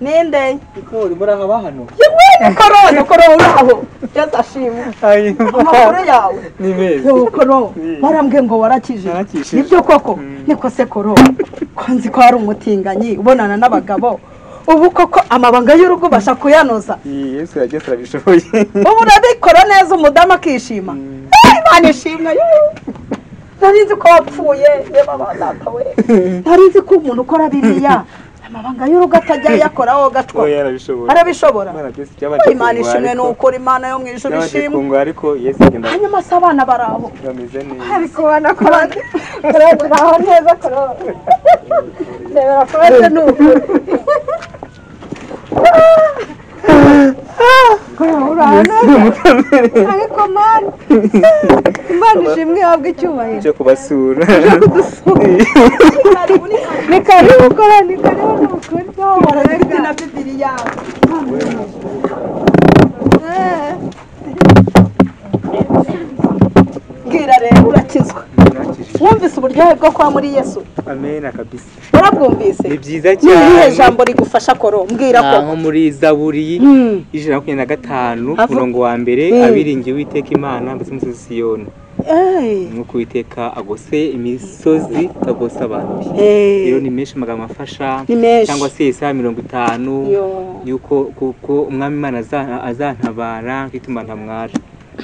ninde Ikori murahaba hano yemwene korona korona uraho yesu ashimwe amakuru yawe ni meza yewe korona barambwiye ngo warakije Narakishije. nibyo koko Mm. niko se korona ko nzi ko hari umutinganyi ubonana n'abagabo ubu koko amabanga y'urugo ubasha kuyanoza Iyi, yesu yagiye turabishoboye ubu urabikora neza umudamu akishima Mm. Eh, imana ishimwe yoo. nari nzi ko wapfuye yewe ba data we nari nzi ko umuntu ukora biriya amabanga y'urugo atajya ayakora wowe agatwa oya yarabishoboye arabishobora Imana byose byabanje imana kungwa, ishimwe ni ariko- ukuri imana yo mu ijoro byabanje ishimwe kungwa ariko yesu agenda hanyuma se abana bari aho bameze neza ariko ubona ko baraho neza korora ndebera ko bese ni ukuri ariko mani imana ishimwe ihabwa icyubahiro nje kubasura ni karibu kora ni karibu ni ukuri barafite na bibiriya Eh, bwira rero urakizwa Nakijije. wumvise uburyohe bwo kwa muri yesu amena kabisa warabwumvise ni byiza ni irihe cyane jambo rigufasha koro mbwira ko Ah, nko muri zaburi Hmm. ijana na makumyabiri na gatanu Avu- umurongo wa mbere Hmm. abiringiye uwiteka imana mbese umusozi siyoni Eh, nuko uwiteka agose imisozi agose abantu be eh, rero ni menshi amagambo afasha ni menshi cyangwa se isaha mirongo itanu Yo. yuko kuko umwami imana aza- azantabara nkituma ntamwara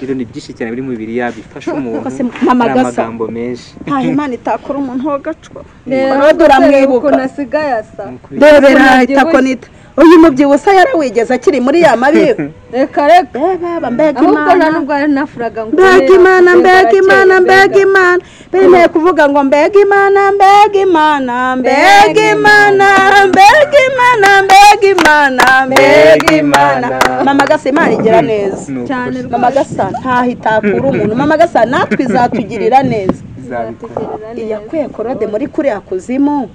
rero ni byinshi cyane biri mu biriya bifasha umuntu Kose hari mamagasa. amagambo menshi nta imana itakora umuntu w'agacwa reba Korode umusore uramwibuka ukuntu asigaye asa Nukuri. ndebera itako nita uyu mubyibushye yarawigeze akiri muri ya mabibi reka reka baba mbega ahubwo nta imana nubwo ari nafuraga ngo mbega imana mbega imana mbega imana bemeye kuvuga ngo mbega imana mbega imana mbega imana mbega imana mbega imana mbega imana mama gasa imana igira neza Ni ukuri. cyane rwose mama gasa ntaho itakura umuntu mama gasa natwe izatugirira neza izabikora iyakwiye korode muri kuriya kuzimu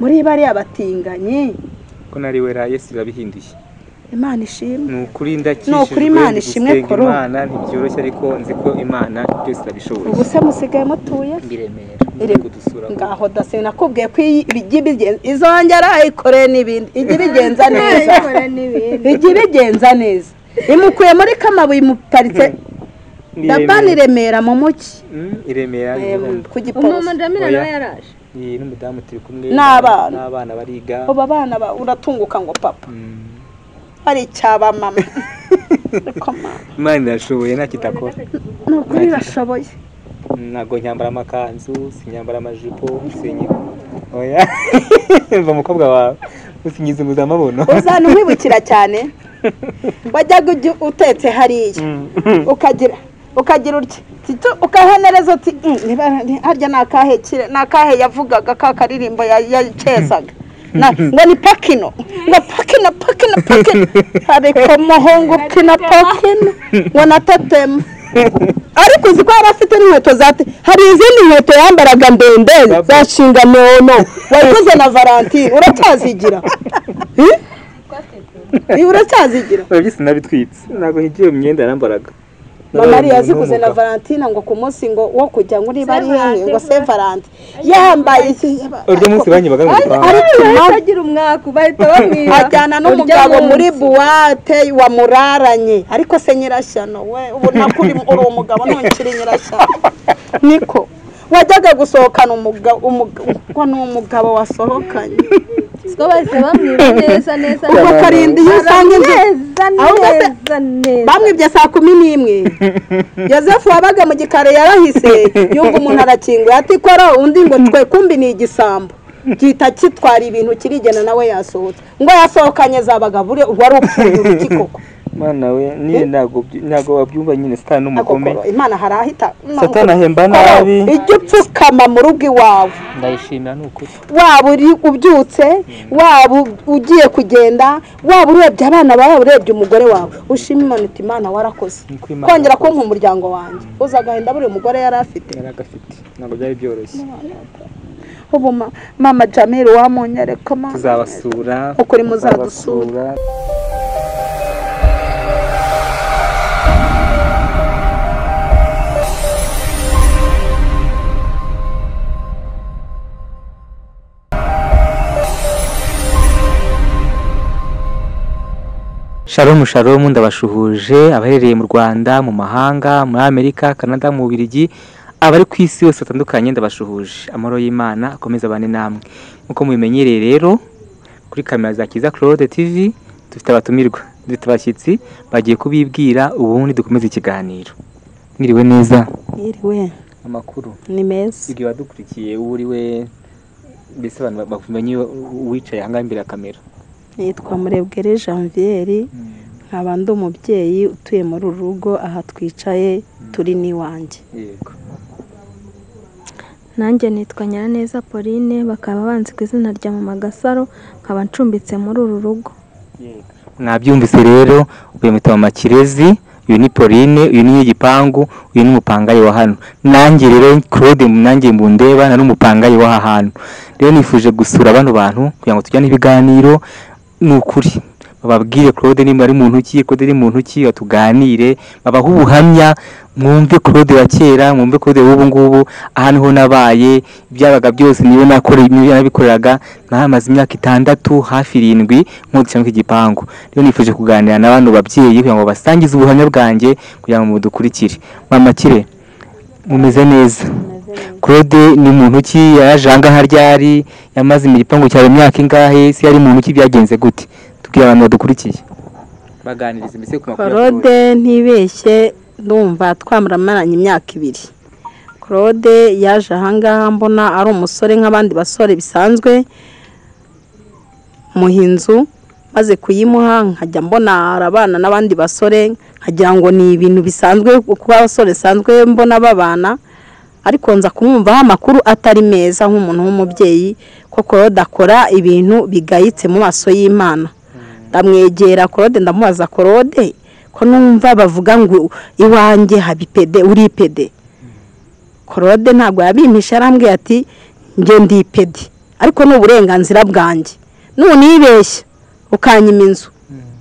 muri bariya batinganyi ko nari we yesu irabihinduye imana ishimwe ni ukuri ndakishijwe Ni ukuri Imana ishimwe gusenga kuri ubu. imana ntibyoroshye ariko nzi ko imana byose irabishoboye ubu se musigaye mutuye ndi remera Ire- ndi kudusura ngaho dasi nakubwiye ko iyi- ijya ibigenza izongera ayikoreye n'ibindi ijya ibigenza neza ikora n'ibindi ijya ibigenza neza imukuye muri kamabuye imuparitse Ni dabani Remera. remera mu muki Mm, i remera ni Em, igihumbi. ku gipolisi umumandaramira Oya. nawe yaraje ni n'umudamu turi kumwe N'abana. n'abana bariga ubu abana ba- uratunguka ngo papa Mm. ari icyaba mama ariko mama imana irashoboye ntacyo itakora ni ukuri bashoboye ntabwo nyambara amakanzu sinyambara amajipo sinyiga oya mva umukobwa wawe usinyiza impuzamabono uzana umwibukira cyane wajyaga ujya utetse hariya ukagira ukagira utya tito ukahenereza uti "Mm, niba ni- harya ni akahe kire ni akahe yavugaga ka karirimbo ya- yakezaga Na- ngo ni pakino ngo pakino pakino pakino ariko muhungu pina pakino ngo natatema ariko uzi ko yari afite n'inkweto za te hari izindi nkweto yambaraga ndende za shinganono wakoze na valentine uracyazigira Eh? Eh, uracyazigira biba byose nabitwitse ntabwo higiye iyo myenda yarambaraga mamari yaziguze na valentine ngo ku munsi ngo wo kujya ngo niba ari hehe ngo se valenti yambaye iki- urwo munsi banyibaga ngo Ari- ipanga ariko impamvu- atagira umwaku bahita bamwiba ajyana n'umugabo muri buwate wamuraranye ariko se nyirashyano we ubona ko uri uri umugabo ntukiri nyirashyano niko wajyaga gusohokana umugabo ko ni umugabo wasohokanye siko bahise bamwiba neza neza ubwo karindwi iyo usanga inzu neza Ahubwo se- neza neza bamwibye saa kumi n'imwe yosefu wabaga mu gikari yarahise yumva umuntu arakinguye ati kora undi ngo twe kumbi ni igisambo gihita kitwara ibintu kirigena nawe yasohotse ngo yasohokanye zabaga buriya wari upfuye uruki koko mana we nyine ntabwo byu- ntabwo wabyumva nyine satani ni Ako umugome koro, imana harahita satani ahemba Koro, nabi ijya upfukama mu rugo iwawe ndayishimira ni ukuri waba uri ubyutse waba u- ugiye kugenda waba urebye abana bawe waba urebye umugore wawe ushima imana uti imana warakoze Niko Imana kongera yakoze. konka umuryango wanjye uza agahinda buri mugore yari afite yari agafite ntabwo byari byoroshye ubu ma- mama jamil wamunyereka mama tuzabasura Ukuri muzadusura. tuzabasura sharomu sharomu ndabashuhuje abaherereye mu rwanda mu mahanga muri amerika canada mu bubirigi abari ku isi yose batandukanye ndabashuhuje amahoro y'imana akomeza abane namwe nk'uko mubimenyereye rero kuri kamera za kiza claude tv dufite abatumirwa dufite abashyitsi bagiye kubibwira ubundi dukomeze ikiganiro mwiriwe neza Yiriwe amakuru ni meza ibyo wadukurikiye uwo uri we mbese abantu ba- bakumenye uwicaye ahangaha imbere ya kamera nitwa murebwere janvier nkaba ndi umubyeyi utuye muri uru rugo aha twicaye turi n'iwanjye yego nanjye nitwa nyiraneza pauline bakaba banzi ku izina rya mama gasaro nkaba ncumbitse muri uru rugo yego mwabyumvise rero uyu mwita mama kirezi uyu ni pauline uyu ni igipangu uyu ni umupangayi wa hano nanjye rero claude nanjye mbundeba nari umupangayi w'aha hantu rero nifuje gusura bano bantu kugira ngo tujyane ibiganiro ni ukuri bababwire claude niba ari muntu ki claude ari muntu ki tuganire babahe ubuhamya mwumve claude wa kera mwumve claude w'ubu ngubu aha niho nabaye ibyabaga byose niwe nakoreye niwe nabikoreraga nahamaze imyaka itandatu hafi irindwi nk'udushya nk'igipangu rero nifuje kuganira na bano babyeyi kugira ngo basangize ubuhamya bwanjye kugira ngo mudukurikire mama kire mumeze neza claude ni muntu ki yaje ahangaha ryari yamaze mu gipangu cyawe imyaka ingahe se yari muntu ki byagenze gute tubwire abantu badukurikiye baganiriza mbese ku makuru ya Claude. claude ntibeshye ndumva twamuramaranye imyaka ibiri claude yaje ahangaha mbona ari umusore nk'abandi basore bisanzwe muha inzu maze kuyimuha nkajya mbona arabana n'abandi basore nkagira ngo ni ibintu bisanzwe kuba abasore bisanzwe mbona babana ariko nza kumwumvaho amakuru atari meza nk'umuntu w'umubyeyi ko claude akora ibintu bigayitse mu maso y'imana ndamwegera korode ndamubaza korode ko numva bavuga ngo iwanjye haba ipede uri ipede korode ntabwo yabimpisha arambwira ati njye ndi ipede ariko ni uburenganzira bwanjye nunibeshya ukanyima inzu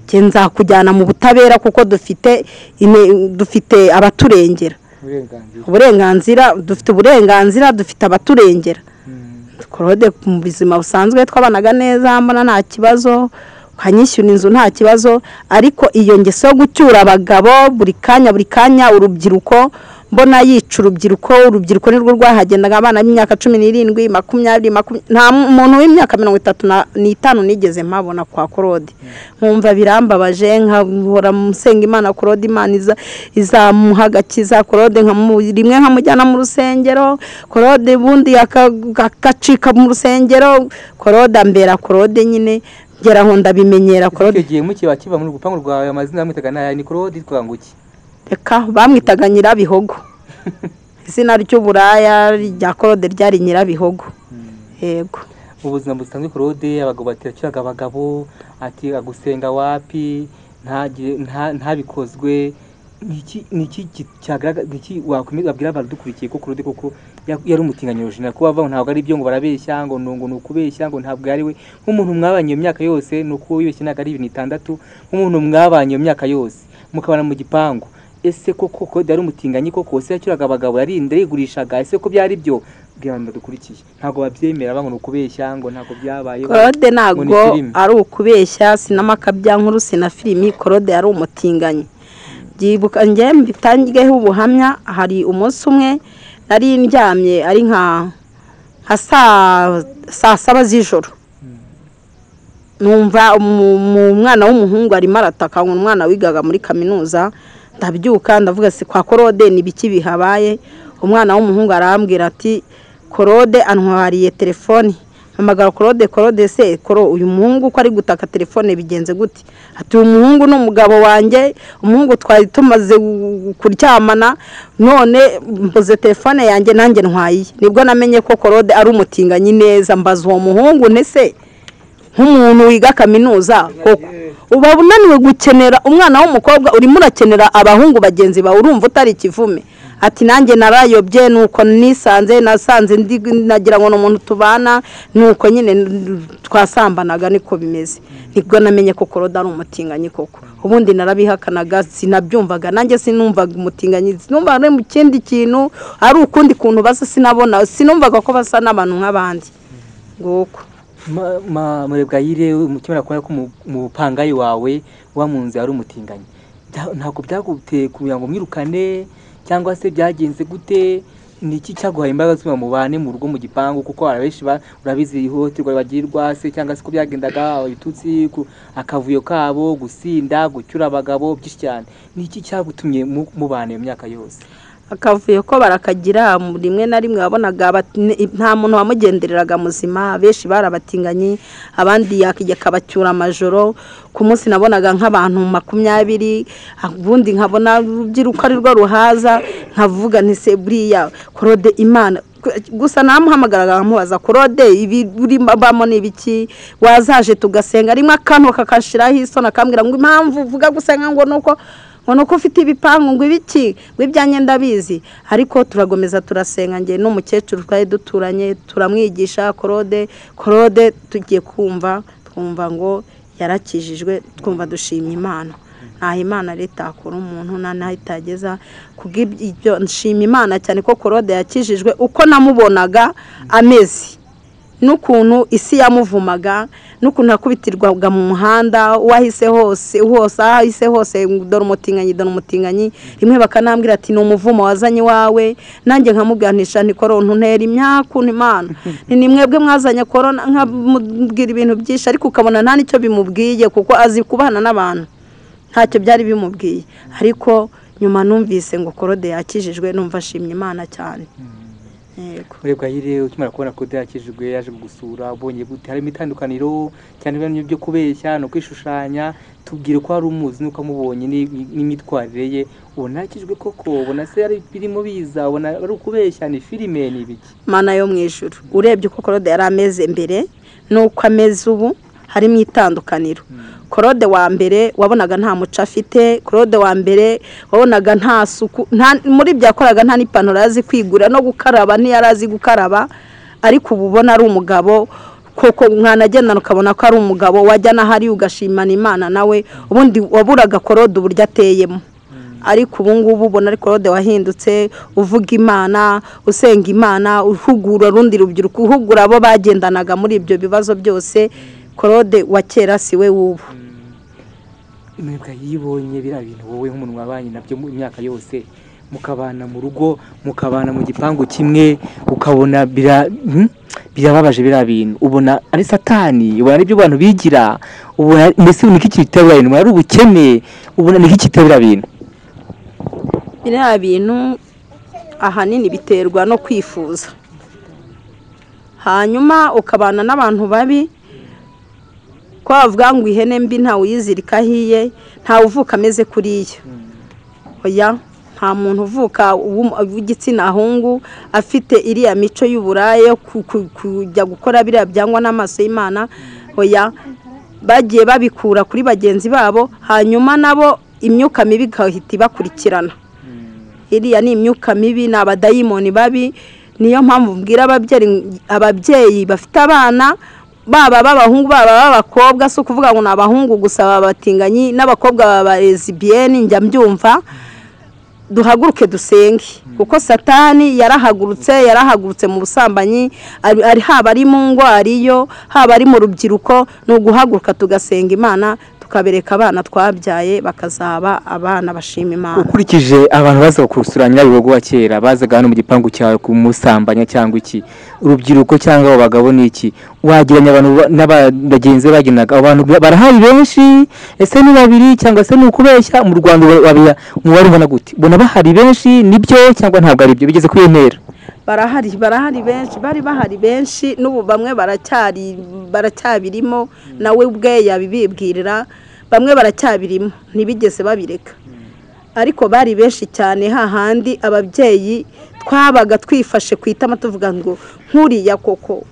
njye nzakujyana mu butabera kuko dufite ine- dufite abaturengera uburenganzira uburenganzira dufite uburenganzira dufite abaturengera korode mu buzima busanzwe twabanaga neza mbona nta kibazo ukanyishyura inzu nta kibazo ariko iyo ngeso yo gucyura abagabo buri kanya buri kanya urubyiruko mbona yica urubyiruko urubyiruko nirwo rwahagendaga abana b'imyaka cumi n'irindwi makumyabiri makumyabiri nta muntu w'imyaka mirongo itatu na- n'itanu nigeze mpabona kwa korode nkumva birambabaje nkahora musenga imana korode imana iza- izamuha agakiza korode nkamu- rimwe nkamujyana mu rusengero korode ubundi aka- agacika mu rusengero korode ambera korode nyine ngera aho ndabimenyera Ese icyo korode gihe mukiye bakiva muri urupangu rwawe amazina yamwitaga nayo ni claude yitwaga ngo iki reka bamwitaga nyirabihogo izina ry'uburaya rya korode ryari nyirabihogo yego ubuzima busanzwe claude abagabo bati yakiraga abagabo ati agusenga wapi ntagire- nta- ntabikozwe ni iki ni iki ki- cyagaragaza ni iki wakwemeza wabwira abantu dukurikiye ko claude koko ya- yari umutinganyi original kuba bavuga ngo ntabwo ari ibyo ngo barabeshya ngo ni ngo ni ukubeshya ngo ntabwo ari we nk'umuntu mwabanye iyo myaka yose ni uko wibeshye ntabwo ari ibintu itandatu nk'umuntu mwabanye iyo myaka yose mukabana mu gipangu ese koko claude yari umutinganyi koko se yakiraga abagabo yarinda yigurishaga ese ko byari byo bwira abantu badukurikiye ntabwo babyemera ngo ni ukubeshya ngo ntabwo byabaye korode ntabwo ngo ni filime. ari ukubeshya sinamakabya nkuru sina filimi korode ari umutinganyi byibuka njye mbitangeho ubuhamya hari umunsi umwe nari ndyamye ari nka nka saa saa saba z'ijoro numva umu- umu- umwana w'umuhungu arimo arataka ngo umwana wigaga muri kaminuza ndabyuka ndavuga si kwa korode ni biki bihabaye umwana w'umuhungu arambwira ati korode antwariye telefoni mpamagara korode korode se koro uyu muhungu uko ari gutaka telefone bigenze gute ati uyu muhungu ni umugabo wanjye umuhungu twari tumaze gu- kuryamana none mbuze telefone yanjye nanjye ntwaye nibwo namenye ko korode ari umutinganyi neza mbaza uwo muhungu ntese nk'umuntu wiga kaminuza koko uba unaniwe gukenera umwana w'umukobwa urimo urakenera abahungu bagenzi bawe urumva utari ikivume ati nanjye narayobye nuko nisanze nasanze ndi nagira ngo ni umuntu tubana nuko nyine twasambanaga niko bimeze nibwo namenye ko korode ari umutinganyi koko ubundi narabihakanaga sinabyumvaga nanjye sinumvaga umutinganyi sinumvaga no mu kindi kintu ari ukundi kuntu basa sinabona sinumvaga ko basa n'abantu nk'abandi nguko Ma- ma- murebwayire ukimara kubona ko mu- mu bupangayi wawe uba mu nzu yari umutinganyi Bya- ntabwo byaguteye kugira ngo mwirukane cyangwa se byagenze gute ni iki cyaguhaye imbaraga zuma mubane mu rugo mu gipangu kuko hari abenshi ba- urabizi ihohoterwa bagirwa se cyangwa se ko byagendaga ibitutsi ku- akavuyo kabo gusinda gucyura abagabo byinshi cyane ni iki cyagutumye mu- mubana iyo myaka yose akavuyo ko barakagira mu- rimwe na rimwe wabonaga bat- ne- nta muntu wamugendereraga muzima benshi barabatinganye abandi yakijya akabacyura amajoro ku munsi nabonaga nk'abantu makumyabiri ubundi nkabona urubyiruko ari rwo ruhaza nkavuga nti se buriya korode imana gusa namuhamagaraga nkamubaza korode ibi uri babamo ni ibiki wazaje tugasenga rimwe akantu kakashiraho isoni akambwira ngo impamvu uvuga gusenga ngo ni uko ngo nuko ufite ibipangu ngo ibiki ngo ibyanjye ndabizi ariko turagomeza turasenga njye n'umukecuru twari duturanye turamwigisha korode korode tugiye kumva twumva ngo yarakijijwe twumva dushimye imana ntaho imana rero itakura umuntu nta n'aho itageza kubw'ibyo nshima imana cyane ko korode yakijijwe uko namubonaga ameze n'ukuntu isi yamuvumaga n'ukuntu yakubitirwaga mu muhanda uwahise hose hose ahahise hose dore umutinganyi dore umutinganyi rimwe bakanambwira ati ni umuvumo wazanye iwawe nanjye nkamuganisha ni korona untera imyaku imana ni ni mwebwe mwazanye korona nkamubwira ibintu byinshi ariko ukabona nta n'icyo bimubwiye kuko azi kubana n'abantu ntacyo byari bimubwiye ariko nyuma numvise ngo korode yakijijwe numva ashimye imana cyane yego murebwayire ukimara kubona kode yakijijwe yaje kugusura ubonye gute harimo itandukaniro cyane ibintu byo kubeshya no kwishushanya tubwire ko hari umuzi nuko amubonye ni- n'imyitwarire ye ubona yakijijwe koko ubona se ari birimo biza ubona ari ukubeshya ni filime ni ibiki mana yo mu ijuru urebye uko korode yari ameze mbere n'uko ameze ubu harimo itandukaniro korode wa mbere wabonaga nta muco afite korode wa mbere wabonaga nta suku nta- muri ibyo yakoraga nta n'ipantaro yari azi kwigura no gukaraba ntiyari azi gukaraba ariko ubu ubona ari umugabo koko mwanagendana ukabona ko ari umugabo wajya n'ahari ugashimana imana nawe ubundi waburaga korode uburyo ateyemo ariko ubu ngubu ubona ari korode wahindutse uvuga imana usenga imana uhugura urundi rubyiruko uhugura abo bagendanaga muri ibyo bibazo byose korode wa kera si we w'ubu mwebwe yibonye biriya bintu wowe nk'umuntu wabanye nabyo mu myaka yose mukabana mu rugo mukabana mu gipangu kimwe ukabona bira- hmm? birababaje biriya bintu ubona ari satani ubona ari ibyo abantu bigira ubona mbese ni iki kitari biriya bintu ubona ari ubukene ubona ni iki kitari biriya bintu biriya bintu ahanini biterwa no kwifuza hanyuma ukabana n'abantu babi ko bavuga ngo ihene mbi ntawuyizirika ahiye ntawe uvuka ameze kuriya oya nta muntu uvuka w'um- w'igitsina hungu afite iriya mico y'uburaya yo ku- ku- kujya gukora biriya byangwa n'amaso y'imana oya bagiye babikura kuri bagenzi babo hanyuma nabo imyuka mibi igahita ibakurikirana iriya ni imyuka mibi ni abadayimoni babi niyo mpamvu mbwira ababyeyi ababyeyi bafite abana baba b'abahungu baba b'abakobwa si ukuvuga ngo ni abahungu gusa baba abatinganyi n'abakobwa baba abarezibiyeni njya mbyumva duhaguruke dusenge kuko satani yarahagurutse yarahagurutse mu busambanyi ari ari- haba ari mu ngo ariyo haba ari mu rubyiruko ni uguhaguruka tugasenga imana tukabereka abana twabyaye bakazaba abana bashima imana ukurikije abantu bazaga kurusura nyirabihogo wa kera bazaga hano mu gipangu cyawe kumusambanya cyangwa iki urubyiruko cyangwa abo bagabo ni iki wageranya abantu ba- n'aba- bagenzi be bagenaga abo bantu barahari benshi ese ni babiri cyangwa se ni ukubeshya mu rwanda uba- wabira- umubare ubona gute ubona bahari benshi nibyo cyangwa ntabwo ari byo bigeze kuri iyo ntera barahari barahari benshi bari bahari benshi n'ubu bamwe baracyari baracyabirimo nawe ubwe yabibibwirira bamwe baracyabirimo ntibigeze babireka ariko bari benshi cyane hahandi ababyeyi twabaga twifashe ku itama tuvuga ngo nkuriya koko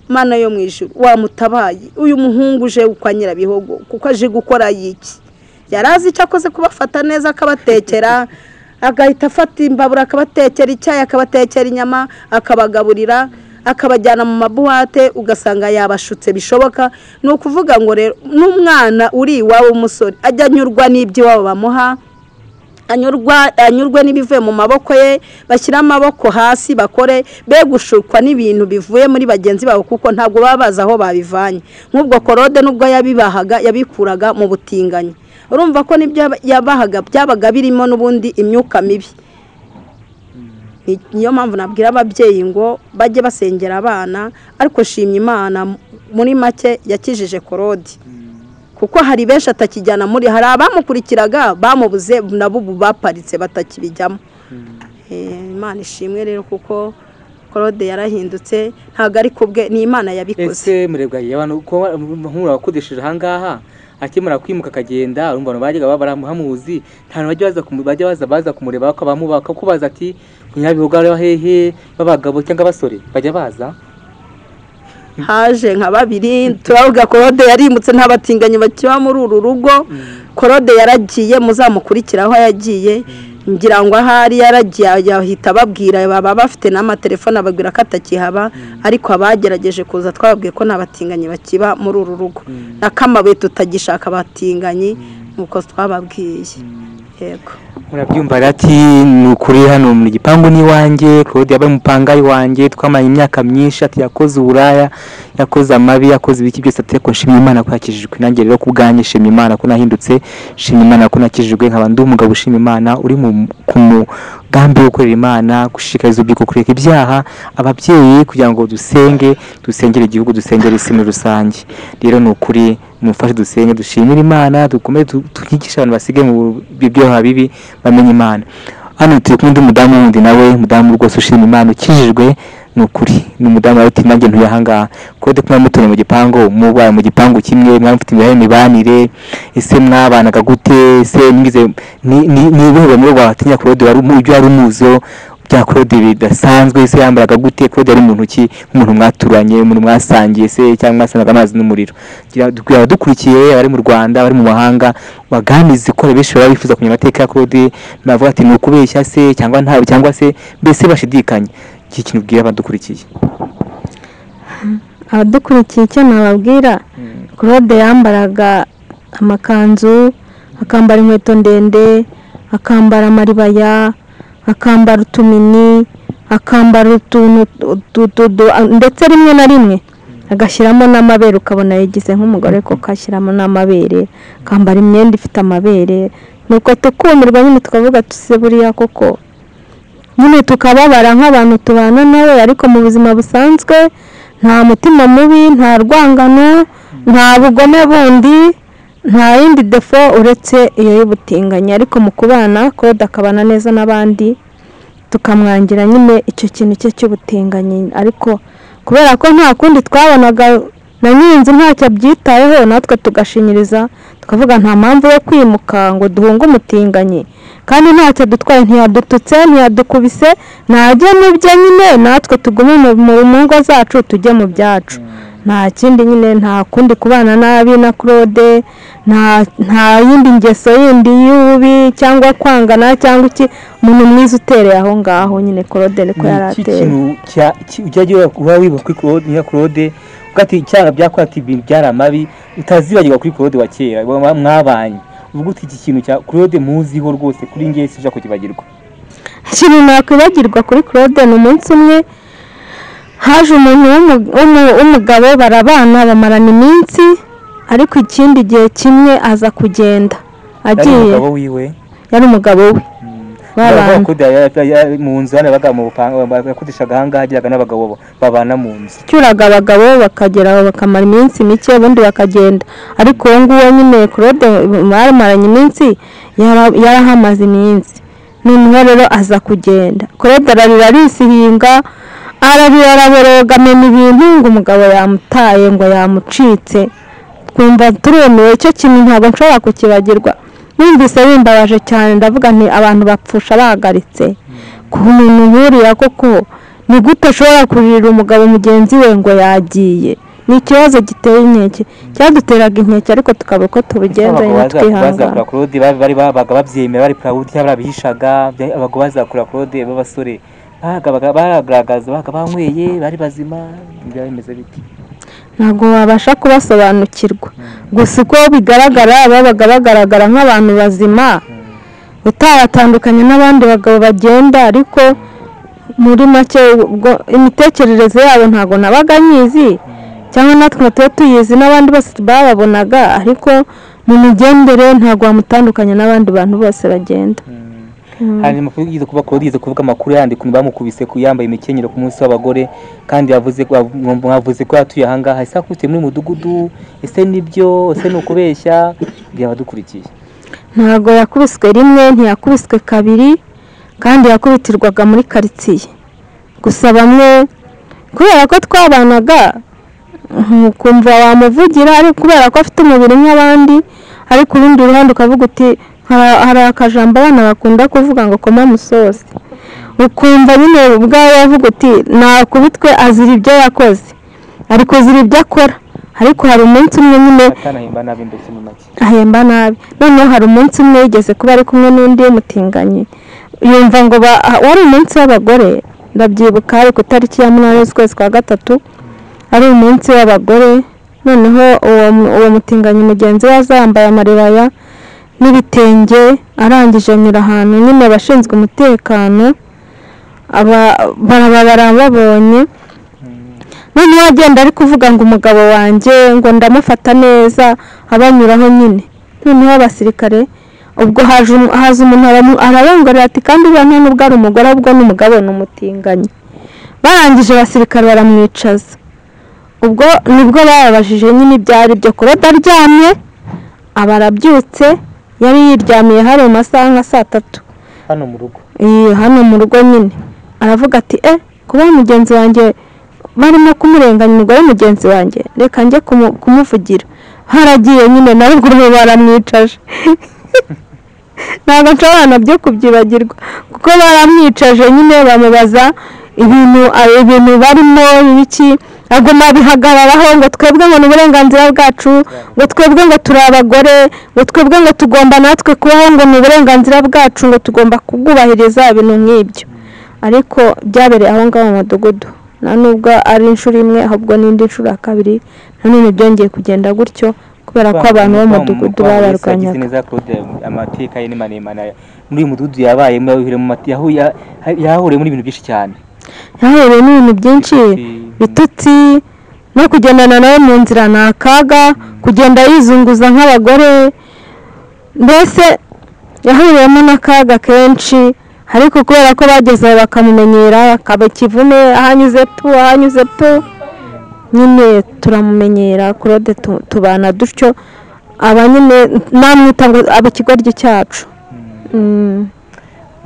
mana yo mu ijuru wamutabaye uyu muhungu uje kwa nyirabihogo kuko aje gukora yiki yari azi icyo akoze kubafata neza akabatekera agahita afata imbabura akabatekera icyayi akabatekera inyama akabagaburira akabajyana mu mabuwate ugasanga yabashutse bishoboka ni ukuvuga ngo rero n'umwana uri iwawe w'umusore ajya anyurwa n'iby'iwabo bamuha anyurwa anyurwe n'ibivuye mu maboko ye bashyire amaboko hasi bakore be gushukwa n'ibintu bivuye muri bagenzi babo kuko ntabwo baba bazi aho babivanye nk'ubwo korode n'ubwo yabibahaga yabikuraga mu butinganyi urumva ko n'ibyo yaba- yabahaga byabaga birimo n'ubundi imyuka mibi Ni- niyo mpamvu nabwira ababyeyi ngo bajye basengera abana ariko shimye imana m- muri make yakijije korode kuko hari benshi atakijyana muri hari abamukurikiraga bamubuze nabo ubu baparitse batakibijyamo Eh, imana ishimwe rero kuko korode yarahindutse ntabwo ari kubwe ni imana yabikoze ese murebwa ye abantu ko nk'umuntu wakodesheje ahangaha akimara kwimuka akagenda urumva abantu bajyaga baramuhamuzi nta bajya baza kumu- bajya baza baza kumureba bakabamuba bakakubaza ati kunyabihugu ari hehe b'abagabo cyangwa abasore bajya baza haje nka babiri turavuga korode yarimutse ntabatinganyi bakiba muri uru rugo korode yaragiye muzamukurikira aho yagiye ngira ngo ahari yaragiye yahita ababwira baba bafite n'amatelefone ababwira ko atakihaba ariko abagerageje kuza twababwiye ko nta batinganyi bakiba muri uru rugo n'akamabuye tutagishaka abatinganyi nk'uko twababwiye yego murabyumva rero ati ni ukuri hano mu gipangu n'iwanjye claude yabaye umupangayi wanjye twamanye imyaka myinshi ati yakoze uburaya yakoze amabi yakoze ibiki byose ati ariko nshimye imana ko yakijijwe nanjye rero ku bwanjye nshimye imana ko nahindutse nshimye imana ko nakijijwe nkaba ndi umugabo ushima imana uri mu ku mugambi wo gukorera imana gushishikariza urubyiruko kureka ibyaha ababyeyi kugira ngo dusenge dusengere igihugu dusengere isi muri rusange rero ni ukuri mufashe dusenge dushimire imana dukomeze tu- twigishe abantu basige mu byaha bibi bamenye imana hano turi kumwe n'umudamu wundi nawe umudamu rwose ushima imana ukijijwe ni ukuri ni umudamu wawe uti nanjye ntuye ahangaha kuko ndi kumwe mutuye mu gipangu mubaye mu gipangu kimwe mwamufite imibare mibanire ese mwabanaga gute ese mwize ni- ni- ni ubuhe bumwe bwatinya korode wari umu- ibyo wari umuziho bya korode bidasanzwe ese yambaraga gute korode yari muntu ki nk'umuntu mwaturanye umuntu mwasangiye se cyangwa mwasanaga amazi n'umuriro kugira ngo abadukurikiye abari mu rwanda abari mu mahanga baganize ko hari benshi baba bifuza kumenya amateka ya korode bavuga ati ni ukubeshya se cyangwa ntabwo cyangwa se mbese bashidikanya iki kintu ubwira abadukurikiye abadukurikiye icyo nababwira claude yambaraga amakanzu akambara inkweto ndende akambara amaribaya akambara utumini akambara utuntu tu- tu- tu- ndetse rimwe na rimwe agashyiramo n'amabere ukabona yagize nk'umugore koko ashyiramo n'amabere akambara imyenda ifite amabere nuko tukumirwa nyine tukavuga tuse buriya koko nyine tukababara nk'abantu tubana nawe ariko mu buzima busanzwe nta mutima mubi nta rwangano nta bugome bundi nta yindi defo uretse iyo y'ubutinganyi ariko mu kubana kode akabana neza n'abandi tukamwangira nyine icyo kintu cye cy'ubutinganyi ariko kubera ko nta kundi twabonaga na nyir'inzu ntacyo abyitayeho natwe tugashinyiriza tukavuga nta mpamvu yo kwimuka ngo duhunge umutinganyi kandi ntacyo dutwaye ntiyadututse ntiyadukubise ntajye mu bye nyine natwe tugume mu- mu mu ngo zacu tujye mu byacu nta kindi nyine nta kundi kubana nabi na claude nta- nta yindi ngeso yindi y'ububi cyangwa kwangana cyangwa iki umuntu mwiza utereye aho ngaho nyine claude niko yari iki ateye kintu cya- ki- ujya ura- uba wibuka kuri Claude nka Claude uvuga ati icyaha byakora ati ibintu byari amabi utazibagirwa kuri Claude wa kera mwa- mwabanye uvuga uti iki kintu cya Claude muziho rwose kuri ngewe sinshaka kukibagirwa ikintu nakwibagirwa kuri claude ni umunsi umwe haje umuntu w'umu- w'umu- w'umugabo barabana bamarana iminsi ariko ikindi gihe kimwe aza kugenda ari agiye umugabo wiwe yari umugabo we babana Claude yari- yari mu nzu hano yabaga mu bupanga yakodeshaga ahangaha agiraga n'abagabo bo babana mu nzu cyuraga abagabo bakagera aho bakamara iminsi mike ubundi bakagenda ariko uwo nguwo nyine claude bamaranye iminsi yara- yarahamaze iminsi noneho rero aza kugenda claude ararira arisihinga ararira araboroga amena ibintu ngo umugabo yamutaye ngo yamucitse twumva turumiwe icyo kintu ntabwo nshobora kukibagirwa numvise bimbabaje cyane ndavuga nti abantu bapfusha bahagaritse ku muntu nkuriya koko ni gute ashobora kuririra umugabo mugenzi we ngo yagiye ni ikibazo giteye inkeke cyaduteraga inkeke ariko tukaba uko tubigenzanya Abagabo baza- twihangana bazakura Claude bari bari babaga babyemera bari proud cyangwa barabihishaga bya- abagabo bazakura Claude b'abasore bagabaga baragaragaza babaga banyweye bari bazima ibya bimeze biti ntabwo wabasha kubasobanukirwa gusa uko bigaragara babaga bagaragara nk'abantu bazima utaratandukanye n'abandi bagabo bagenda ariko muri make ubwo imitekerereze yabo ntabwo nabaga nyizi cyangwa natwe ngo tube tuyizi n'abandi bose bababonaga ariko mu migendere ntabwo wamutandukanya n'abandi bantu bose bagenda hanyuma kugeza kuba kugeza kuvuga amakuru yandi ukuntu bamukubise ku yambaye imikenyero ku munsi w'abagore kandi yavuze ko mwavuze ko yatuye aha ngaha ese akubise muri uyu mudugudu ese nibyo ese ni ukubeshya bwira abadukurikiye ntabwo yakubiswe rimwe ntiyakubiswe kabiri kandi yakubitirwaga muri karitsiye gusa bamwe kubera ko twabanaga mm, ukumva wamuvugira ariko kubera ko afite umubiri nk'abandi ariko urundi ruhande ukavuga uti "Hari- hari akajambo abana bakunda kuvuga ngo koma musozi ukumva nyine ubwawe wavuga uti nakubitwe azira ibyo yakoze ariko azira ibyo akora ariko hari umunsi umwe nyine atanahimba nabi mbese mu make ahemba nabi noneho hari umunsi umwe yigeze kuba ari kumwe n'undi w'umutinganyi yumva ngo ba- ah, wari umunsi w'abagore ndabyibuka ari ku itariki ya munani z'ukwezi kwa gatatu ari umunsi w'abagore noneho uwo mu- uwo mutinganyi mugenzi we azambaye amaribaya n'ibitenge arangije anyura ahantu nyine abashinzwe umutekano aba- baraba barababonye noneho agenda ari kuvuga ngo umugabo wanjye ngo ndamufata neza abanyuraho nyine noneho abasirikare ubwo haje umu- haza umuntu aramu- arabongorera ati kandi uriya nta nubwo ari umugore ahubwo ni umugabo ni umutinganyi barangije abasirikare baramwicaza ubwo nibwo bababajije nyine ibyari byo kuroda aryamye aba arabyutse yari yiryamiye hari mu masaha nka saa tatu hano mu rugo iyo hano mu rugo nyine aravuga ati e kuba mugenzi wanjye barimo kumurenganya umugore mugenzi wanjye reka njye kumu- kumuvugira haragiye nyine na ruguru baramwicaje ntabwo nshobora nabyo kubyibagirwa kuko baramwicaje nyine bamubaza ibintu a- ibintu barimo ibiki aguma bihagararaho ngo twebwe ngo ni uburenganzira bwacu ngo twebwe ngo turi abagore ngo twebwe ngo tugomba natwe kubaho ngo ni uburenganzira bwacu ngo tugomba kubwubahiriza ibintu nk'ibyo ariko byabereye aho ngaho mu mudugudu nta nubwo ari inshuro imwe ahubwo n'indi nshuro ya kabiri nanone byongeye kugenda gutyo kubera ko abantu bo mu mudugudu babarwanyaga neza claude amateka ye ni maremare muri uyu mudugudu yabayemo yahuye mu mati- yahuye yahuriyemo n'ibintu byinshi cyane yahuye n'ibintu byinshi Ibitutsi. bitutsi no kugendana nawe mu nzira ni akaga kugenda yizunguza nk'abagore mbese yahuriyemo n'akaga kenshi ariko kubera ko bageze aho bakamumenyera akaba ikivume ahanyuze pu ahanyuze pu nyine turamumenyera claude tu- tubana dutyo aba nyine namwita ngo aba ikigoryi cyacu Mm.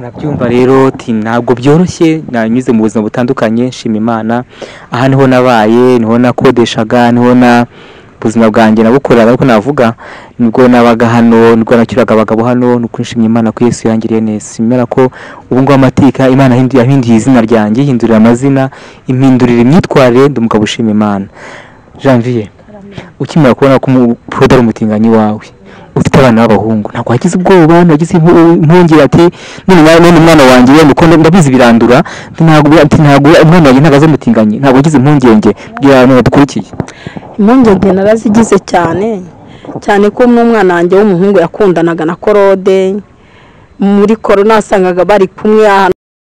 nabyumva rero ti ntabwo byoroshye nanyuze mu buzima butandukanye nshima imana aha niho nabaye niho nakodeshaga niho na ubuzima bwanjye nabukoreraga ariko navuga nibwo nabaga hano nibwo nacyuraga abagabo hano nuko nshimye imana ko yesu yangiriye neza nshimye imana ko ubu ngubu amateka imana yahinduye yahinduye izina ryanjye ihindurira amazina impindurira imyitwarire ndi umugabo ushima imana janvier ukimara kubona ko umuporode ari umutinganyi wawe ufite abana b'abahungu ntabwo wagize ubwoba ntagize impungire ati none nawe none umwana wanjye yenda uko ndabizi birandura ati, ntabwo ati, ntabwo umwana wanjye ntabwo azamutinganye ntabwo wagize impungenge bwira abantu badukurikiye impungenge narazigize cyane cyane ko n'umwana wanjye w'umuhungu yakundanaga na korode muri korona wasangaga bari kumwe ahantu